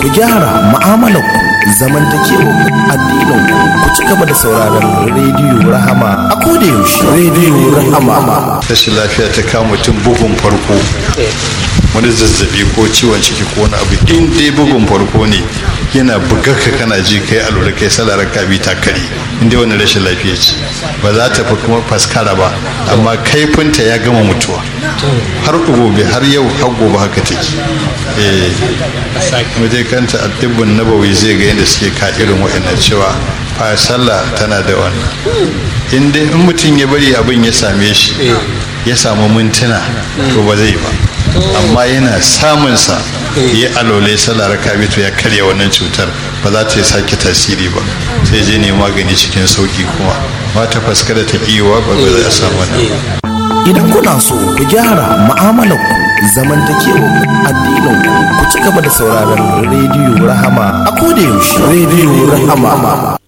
ku gyara mu'amalar ku zamantakewa addinin ku ku ci gaba da sauraron rediyo rahama a koda yaushe rediyo rahama rashin lafiya ta kama mutum bugun farko wani zazzabi ko ciwon ciki ko wani abu in dai bugun farko ne yana bugar ka kana ji kai alura kai salarar ka bi takari in dai wani rashin lafiya ce ba za ta fi kuma faskara ba amma kaifinta ya gama mutuwa har gobe har yau har gobe haka take eh mutai kanta addibin nabawi zai ga yadda suke ka irin wa'annan cewa fa sallah tana da wannan in dai in mutum ya bari abin ya same shi ya samu mintuna to ba zai ba amma yana samunsa ya alole sallah raka to ya karya wannan cutar ba za ta sake tasiri ba sai je ne magani cikin sauki kuma ba ta faskara ta kiwa ba ba za a samu wannan idan kuna so ku gyara mu'amalar ku zamantakewa addinin ku ku ci gaba da sauraron rediyo rahama a koda yaushe rediyo rahama